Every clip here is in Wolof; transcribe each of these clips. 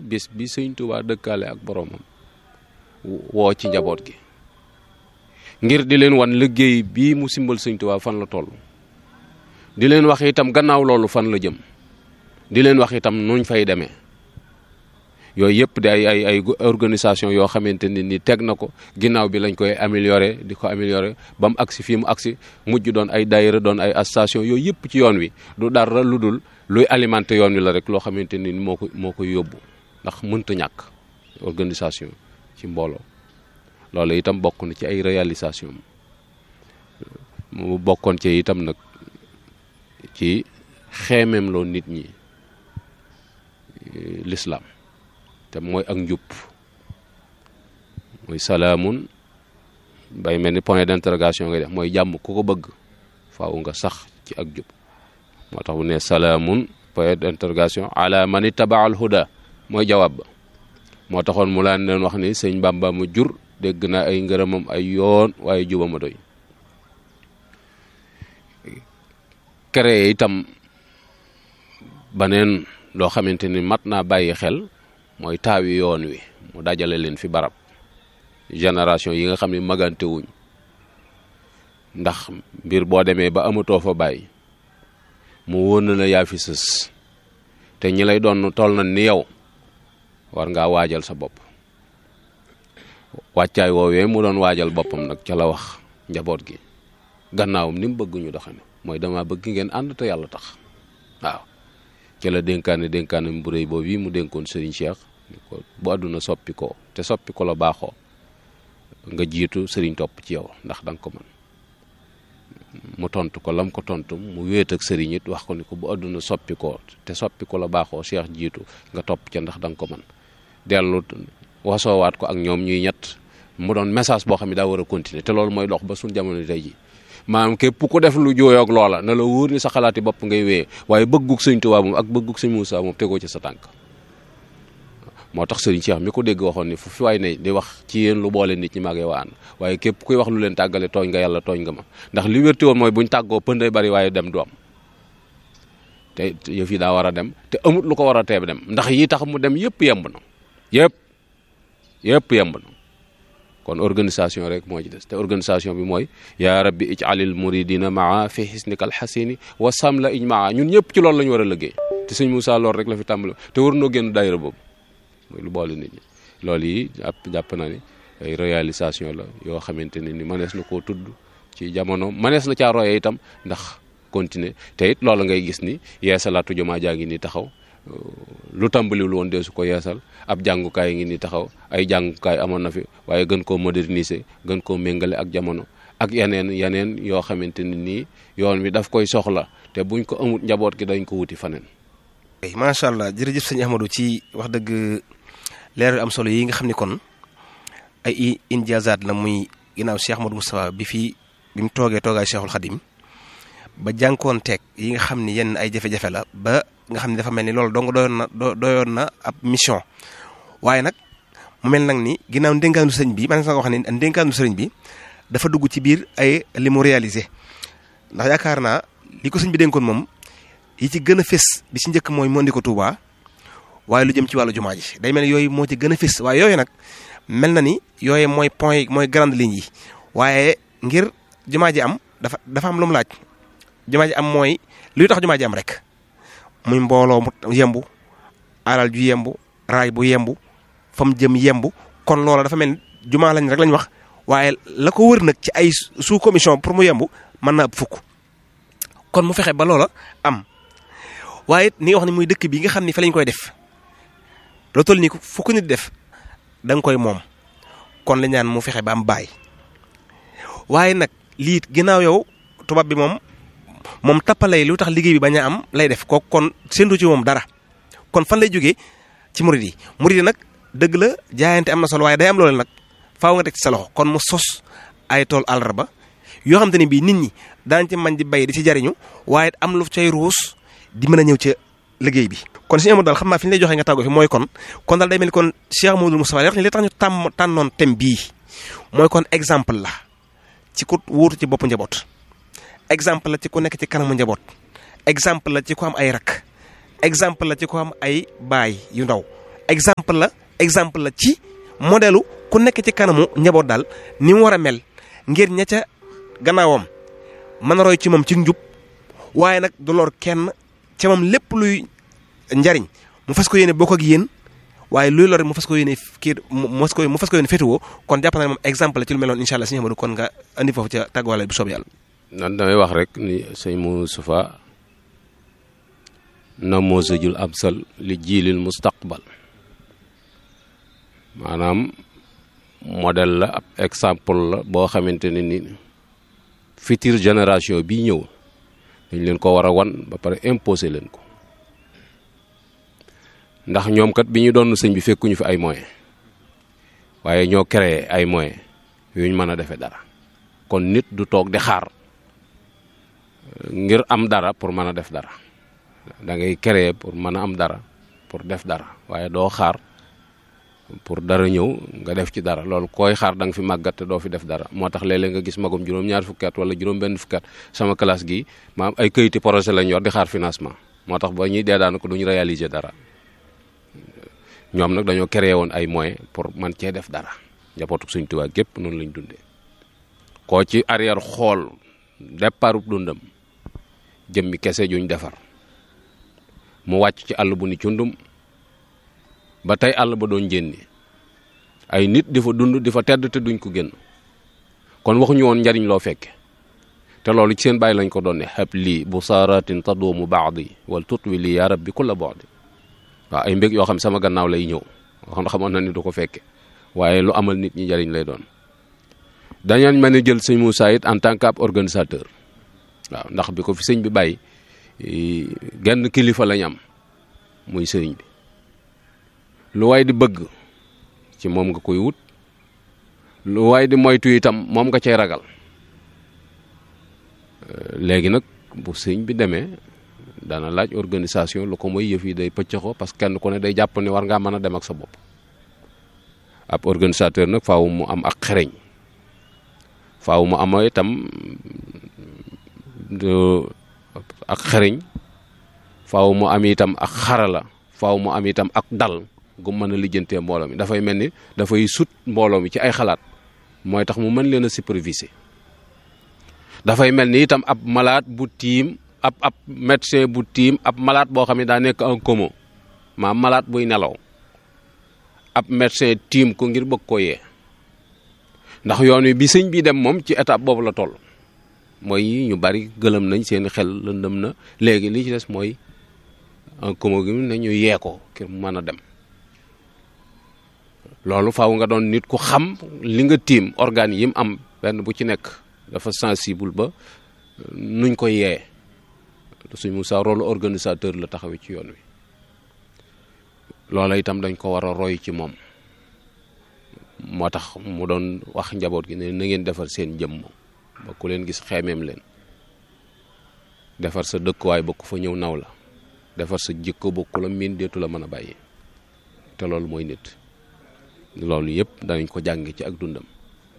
bis bi sëñ Tuubaa dëkkaale ak boroomam woo ci njaboot gi ngir di leen wan liggéey bii mu simbal sëñ Tuubaa fan la toll di leen wax itam gannaaw loolu fan la jëm di leen wax itam nuñ fay demee yooyu yëpp di ay ay ay organisation yoo xamante ne ni teg na ko ginnaaw bi lañ koy améliorer di ko améliorer ba mu agsi fii mu agsi mujj doon ay daayira doon ay association yooyu yëpp ci yoon wi du dara lu dul luy alimenter yoon wi la rek loo xamante ni moo ko moo koy yóbbu ndax mënta ñàkk organisation ci mbooloo loolu itam bokk na ci ay réalisation mu bokkoon ci itam nag ci xeemeem loo nit ñi l'islam te mooy ak njub mooy salaamun bay mel ni point d'interrogation ngay def mooy jàmm ku ko bëgg faaw nga sax ci ak jub moo tax bu ne salaamun point d'interrogation ala man ittaba al huda mooy jawaab ba moo taxoon mu laan leen wax ni sëñ Bàmba mu jur dégg naa ay ngërëmam ay yoon waaye jubama doy créé itam baneen loo xamante ni mat naa bàyyi xel mooy taawi yoon wi mu dajale leen fi barab génération yi nga xam ne magante wuñ ndax mbir boo demee ba amatoo fa bàyyi mu wóor na la yaa fi sës te ñi lay doon toll na ni yow war ngaa waajal sa bopp wàccaay woowee mu doon waajal boppam nag ca la wax njaboot gi gannaawam ni mu bëgg ñu doxane mooy dama bëgg ngeen ànd te yàlla tax waaw ca la dénkaane dénkaane bu rëy boobu yi mu dénkoon Serigne Cheikh ni ko bu àdduna soppi ko te soppi ko la baaxoo nga jiitu Serigne topp ci yow ndax danga ko mën mu tontu ko lam ko tontu mu wéet ak Serigne it wax ko ni ko bu àdduna soppi ko te soppi ko la baaxoo Cheikh jiitu nga topp ca ndax danga ko mën dellu wasoowaat ko ak ñoom ñuy ñett mu doon message boo xam ne daa war a continuer te loolu mooy dox ba suñ jamono tey ji maanaam képp ku def lu jooyoog loola na la wóor ni sa xalaati bopp ngay wéyee waaye bëggug sëñ Tuubaa moom ak bëggug sëñ Muusaa moom tegoo ci sa tànk moo tax sëriñ Cheikh mi ko dégg waxoon ni fu fi waay ne di wax ci yéen lu boole nit ñi maagee waa ànd waaye képp kuy wax lu leen tàggale tooñ nga yàlla tooñ nga ma ndax li wérti woon mooy buñ tàggoo pënday bari waaye dem du am te yëf yi daa war a dem te amut lu ko war a teeb dem ndax yi tax mu dem yëpp yemb na yëpp yëpp yemb na kon organisation rek moo ci des te organisation bi mooy yaa rabbi ij'alil muridina maa fi xisnikal xasini wa samla ijmaa ñun ñëpp ci loolu la ñu war a liggéey te sëñ Moussa loolu rek la fi tàmbali te war noo génn daayira boobu mooy lu boole nit ñi loolu yi jàpp jàpp na ni ay réalisation la yoo xamante ne ni mënees na koo tudd ci jamono mënees na caa roye itam ndax continuer te it loolu ngay gis ni yeesalaatu jumaa jaa ngi nii taxaw lu tàmbaliwul woon deesu ko yeesal ab jàngukaay ngi ni taxaw ay jàngukaay amoon na fi waaye gën koo moderniser gën koo méngale ak jamono ak yeneen yeneen yoo xamante ni nii yoon wi daf koy soxla te buñ ko amut njaboot gi dañ ko wuti faneen macha allah jërëjëf sëñ Ahmadou ci wax dëgg leer am solo yi nga xam ni kon ay injaazaat la muy ginnaaw Cheikh Ahmadou Moustapha bi fi bi mu toogee toogaay Cheikhul Khadim ba jànkoon teeg yi nga xam ni yenn ay jafe-jafe la ba nga xam ne dafa mel ni loolu dong doyoon na doyoon na ab mission waaye nag mu mel nag ni ginnaaw ndénkaanu sëñ bi man nga wax ne ndénkaanu sëriñ bi dafa dugg ci biir ay li mu réalisé ndax yaakaar naa li ko sëñ bi dénkoon moom yi ci gën a fés bi ci njëkk mooy moo indi ko Touba waaye lu jëm ci wàllu jumaa ji day mel ni yooyu moo ci gën a fés waaye yooyu nag mel na ni yooyu mooy point yi mooy grande ligne yi waaye ngir jumaa ji am dafa dafa am lu mu laaj jumaa ji am mooy luy tax jumaa ji am rek muy mbooloo mu yembu alal ju yembu raay bu yembu fa mu jëm yembu kon loola dafa mel ni jumaa lañ rek lañ wax waaye la ko wër nag ci ay sous commission pour mu yembu mën na ëpp fukk kon mu fexe ba loola am waaye ni nga wax ni muy dëkk bi nga xam ni fa lañ koy def loo toll nii fukk nit def da nga koy moom kon la ñaan mu fexe ba am baay waaye nag lii ginnaaw yow tubaab bi moom moom tappalay lu tax liggéey bi bañ a am lay def kooku kon séntu ci moom dara kon fan lay jógee ci murid yi murid yi nag dëgg la jaayante am na solo waaye day am loolu nag faaw nga teg ci sa loxo kon mu sos ay tool àllarba yoo xam te ne bii nit ñi daañu ci mañ di bay di ci jariñu waaye am lu cay ruus di mën a ñëw ca liggéey bi. kon si Amadou daal xam naa fi ñu lay joxee nga tàggoo fi mooy kon kon daal day mel ni kon Cheikh Amadou Moustapha wax ni li tax ñu tàmm tànnoon thème bii mooy kon exemple la ci ku wuutu ci boppu njaboot. exemple la ci ku nekk ci kanamu njaboot exemple la ci ku am ay rak exemple la ci ku am ay baay yu ndaw exemple la exemple la ci modèlu ku nekk ci kanamu njaboot daal ni mu war a mel ngir ña ca gannaawam mën a roy ci moom ci njub waaye nag du lor kenn ca moom lépp luy njariñ mu fas ko yéene bokk ak yéen waaye luy lor mu fas ko yéene kii mu fas ko mu fas ko yéene féetewoo kon jàpp na ne moom exemple la ci lu meloon incha allah sëñ Amadou kon nga andi foofu ca tàgguwaale bu soob yàlla. nan damay wax rek ni sëñ Moustapha namoosajul amsal li jiilil mustaqbal maanaam modèle la ab exemple la boo xamante ne ni future génération bii ñëw dañ leen ko war a wan ba pare imposer leen ko ndax ñoom kat bi ñu doon sëñ bi fekkuñu fi ay moyens waaye ñoo créé ay moyens yuñ mën a defee dara kon nit du toog di xaar ngir am dara pour mën a def dara da ngay créer pour mën a am dara pour def dara waaye doo xaar pour dara ñëw nga def ci dara loolu koy xaar da nga fi màggat te doo fi def dara moo tax léeg-léeg nga gis magum juróom-ñaar fukki at wala juróom-benn fukki at sama classe gi maam ay këyiti projet lañ yor di xaar financement moo tax ba ñuy dee daana ko duñu réaliser dara ñoom nag dañoo créé woon ay moyens pour man cee def dara njabootu Sëñ Tuubaa gépp noonu lañ dundee koo ci arrière xool départ dundam jëmmi kese juñ defar mu wàcc ci àll bu ni cundum ba tey àll ba doon jénni ay nit di fa dund di fa tedd te duñ ko génn kon waxuñu woon njariñ loo fekke te loolu ci seen bàyyi lañ ko doon ne xab lii bu saaratin taduumu baadi wal tutwi lii yaa rabbi kulla baadi waaw ay mbég yoo xam sama gannaaw lay ñëw wax xamoon na ni du ko fekke waaye lu amal nit ñi njariñ lay doon dañañ mën a jël sëñ Moussa it en tant que ab organisateur waaw ndax bi ko fi sëñ bi bàyyi genn kilifa lañ am muy sëriñ bi lu waay di bëgg ci moom nga koy wut lu waay di moytu itam moom nga cay ragal léegi nag bu sëñ bi demee dana laaj organisation lu ko mooy yëf yi day pëccëxoo parce que kenn ku ne day jàpp ne war ngaa mën a dem ak sa bopp ab organisateur nag faaw mu am ak xereñ faaw mu am itam ak xereñ faaw mu am itam ak xarala faaw mu am itam ak dal gu mën a lijjantee mbooloo mi dafay mel ni dafay sut mbooloo mi ci ay xalaat mooy tax mu mën leen a superviser dafay mel ni itam ab malade bu tiim ab ab médecin bu tiim ab malade boo xam ne daa nekk en coma maam malade buy nelaw ab médecin tiim ko ngir bëgg ko yee ndax yoon wi bi sëñ bi dem moom ci étape boobu la toll mooy ñu bari gëlëm nañ seen xel lëndëm na léegi li ci des mooy en coma gi ne ñu yee ko ngir mu mën a dem loolu faaw nga doon nit ku xam li nga tiim organes yi mu am benn bu ci nekk dafa sensible ba nuñ koy yee suñ Moussa rôle organisateur la taxawee ci yoon wi loola itam dañ ko war a roy ci moom moo tax mu doon wax njaboot gi ne na ngeen defar seen jëmm ba ku leen gis xeemeem leen defar sa dëkkuwaay ba ku fa ñëw naw la defar sa jikko ba ku la miin deetu la mën a bàyyi te loolu mooy nit loolu yëpp danañ ko jànge ci ak dundam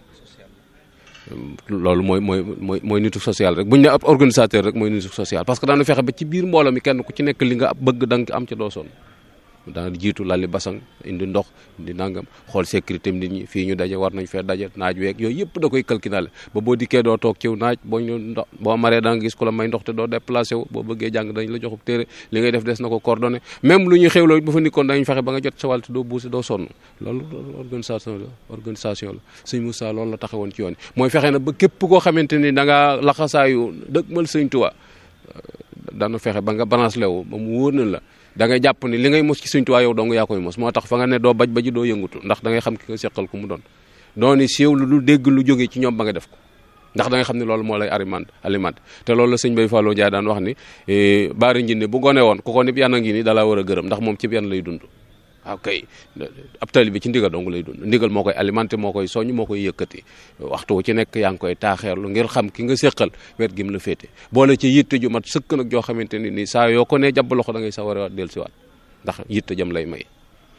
loolu mooy mooy mooy mooy nitu social rek bu ñu ne ab organisateur rek mooy nitu social parce que daanu fexe ba ci biir mbooloo mi kenn ku ci nekk li nga bëgg da nga am ca doo sonn dana jiitu lali basang indi ndox indi nangam xool sécurité nit ñi fii ñu daje war nañ fee daje naaj weeg yooyu yëpp da koy calculer ba boo dikkee doo toog ciw naaj boo ñu ndox boo maree da nga gis ku la may ndox te doo déplacé wu boo bëggee jàng dañ la joxub téere li ngay def des na ko coordonné même lu ñuy xewloo bu fa nikkoon dañu fexe ba nga jot sa wàll te doo buusi doo sonn loolu organisation la organisation la sëñ Moussa loolu la taxawoon ci yoon mooy fexe na ba képp koo xamante ni da nga laxasaayu dëgmal sëñ Tuubaa dana fexe ba nga balance lewu ba mu wóor na la da ngay jàpp ni li ngay mos ci Sëñ Tuubaa yow dong yaa koy mos moo tax fa nga ne doo baj baji doo yëngutu ndax da ngay xam ki nga seqal ku mu doon dooni siiw lu lu dégg lu jóge ci ñoom ba nga def ko ndax da ngay xam ne loolu moo lay alimente alimente te loolu la sëñ Bay Fallou Ndiaye daan wax ni baari njinne bu gone woon ku ko nit yan a ngi ni dalaa war a gërëm ndax moom ci yan lay dund waaw kay ab tali bi ci ndigal dong lay dund ndigal moo koy alimenté moo koy soññ moo koy yëkkati waxtu wu ci nekk yaa ngi koy taaxeerlu ngir xam ki nga séqal wet gi mu la féete boole ci yitte ju mat sëkk nag joo xamante ni nii saa yoo ko nee jàpp loxo da ngay sa war a del siwaat ndax yitte jëm lay may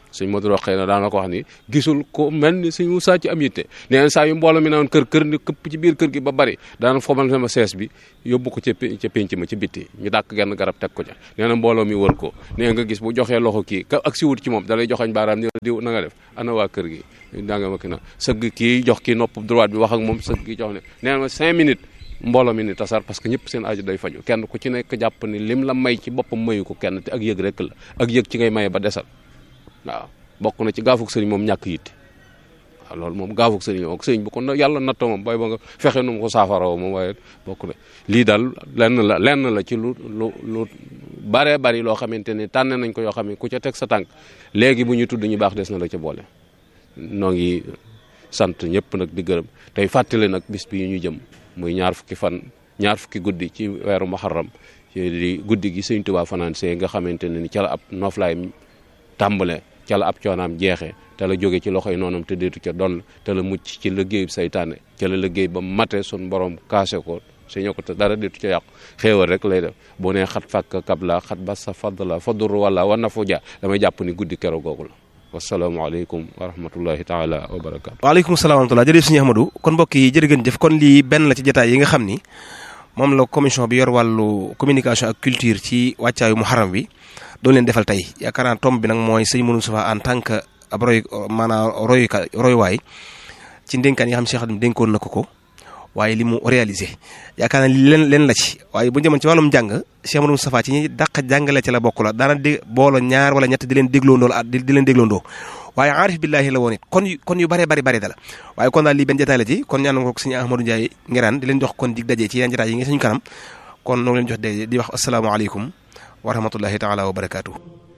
sëñ Modou Rokhaya na daana ko wax ni gisul ko mel ni sëñ Moussa ci am yitte nee na saa yu mbooloo mi naan kër kër ni këpp ci biir kër gi ba bari daana fomal sama sees bi yóbbu ko ca ca pénc ma ci bitti ñu dàkk genn garab teg ko ca nee na mbooloo mi wër ko nee nga gis bu joxee loxo kii ka ak si wut ci moom da lay joxañ baaraam ni diw na nga def ana waa kër gi danga ma ki na sëgg kii jox kii nopp droite bi wax ak moom sëgg kii jox ne nee na ma cinq minutes mbooloo mi ni tasar parce que ñëpp seen aju day faju kenn ku ci nekk jàpp ni lim la may ci boppam mayu ko kenn te ak yëg rek la ak yëg ci ngay maye ba desal waaw bokk na ci gaafuk sëriñ moom ñàkk yitte waaw loolu moom gaafuk sëriñ moom sëriñ bu ko yàlla nattoo moom bay ba nga fexe nu mu ko saafaroo moom waaye bokk na lii daal lenn la lenn la ci lu lu lu baree bari loo xamante ne tànne nañ ko yoo xam ne ku ca teg sa tànk léegi bu ñu tudd ñu baax des na la ca boole noo ngi sant ñëpp nag di gërëm tey fàttali nag bis bi ñu jëm muy ñaar fukki fan ñaar fukki guddi ci weeru muharram di guddi gi sëñ Tuubaa fanaan see nga xamante ne ni ca la ab noflaay tàmbale ca la ab coonaam jeexee te la jóge ci loxoy noonam te deetu ca doon te la mucc ci liggéey saytaane ca la liggéey ba mate sun borom kaase ko suñu ko te dara deetu ca yàqu xéewal rek lay def boo nee xat fàkk kabla xat ba sa fadla fadur wala wa nafu ja damay jàpp ni guddi kero googu la wasalaamaaleykum wa rahmatullahi taala wa barakaatu. waaleykum salaam wa rahmatulah jërëjëf sëñ Ahmadou kon mbokk yi jërë ngeen jëf kon lii benn la ci jotaay yi nga xam ni moom la commission bi yor wàllu communication ak culture ci wàccaayu muharram bi doon leen defal tey yaakaar naa tomb bi nag mooy sëñ Modou Moustapha en tant que ab roy maanaam royuka royuwaay ci ndénkaan yi xam Cheikh Khadim dénkoon na ko ko waaye li mu réalisé yaakaar naa li leen leen la ci waaye bu ñu demoon ci wàllum jàng Cheikh Modou Moustapha ci ñi dàq jàngale ci la bokk la daana dé boolo ñaar wala ñett di leen dégloondoo la di leen dégloondoo waaye aarif billahi la woon it kon kon yu bëree bëri bëri dala waaye kon daal lii benn jotaay la ci kon ñaan ko sëñ Ahmadou Ndiaye ngiraan di leen jox kon dig dajee ci yeneen jotaay yi nga suñu kanam kon noo ngi leen jox de di wax asalaamaaleykum wa rahmatullahi taala wa barakaatu.